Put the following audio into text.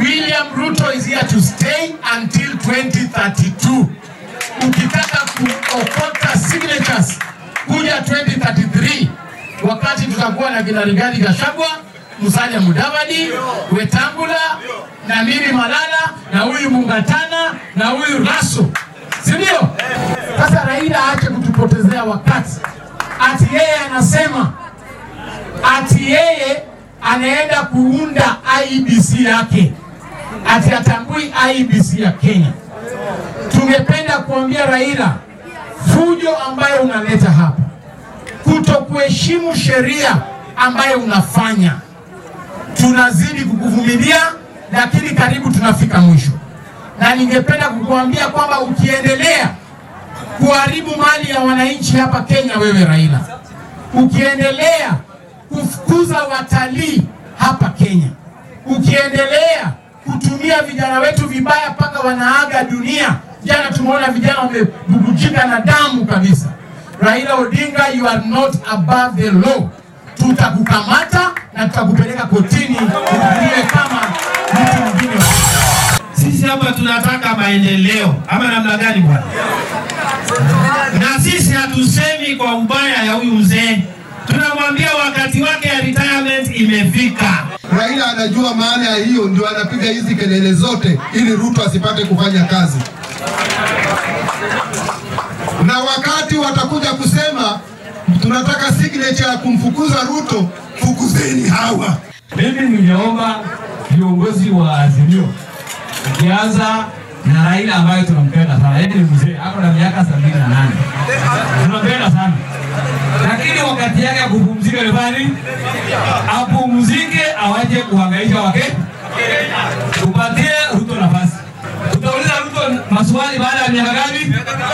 William Ruto is here to stay until 2032. Ukitaka kuokota signatures kuja 2033 wakati tutakuwa na kina Rigathi Gachagua, Musalia Mudavadi, Wetangula na mimi Malala na huyu Mungatana na huyu Raso, si ndio? Sasa Raila aache kutupotezea wakati, ati yeye anasema ati yeye anaenda kuunda IEBC yake, ati atambui IEBC ya Kenya. Tungependa kuambia Raila, fujo ambayo unaleta hapa, kutokuheshimu sheria ambayo unafanya, tunazidi kukuvumilia, lakini karibu tunafika mwisho, na ningependa kukuambia kwamba ukiendelea kuharibu mali ya wananchi hapa Kenya, wewe Raila, ukiendelea kufukuza watalii hapa Kenya, ukiendelea kutumia vijana wetu vibaya mpaka wanaaga dunia. Jana tumeona vijana wamebubujika na damu kabisa. Raila Odinga, you are not above the law. Tutakukamata na tutakupeleka kotini uhukumiwe kama mtu mwingine. Sisi hapa tunataka maendeleo ama namna gani bwana? Na sisi hatusemi kwa ubaya ya huyu mzee, tunamwambia wakati wake ya retirement imefika. Raila anajua maana ya hiyo, ndio anapiga hizi kelele zote ili Ruto asipate kufanya kazi. Na wakati watakuja kusema tunataka signature ya kumfukuza Ruto, fukuzeni hawa. Mimi ningeomba viongozi wa Azimio ukianza na Raila ambaye tunampenda sana, yeye ni mzee, ako na miaka sabini na nane, tunampenda sana lakini wakati yake ya kupumzika ni bali apumzike, awache kuhangaisha wake. Tupatie Ruto nafasi. Tutauliza Ruto maswali baada ya miaka ngapi?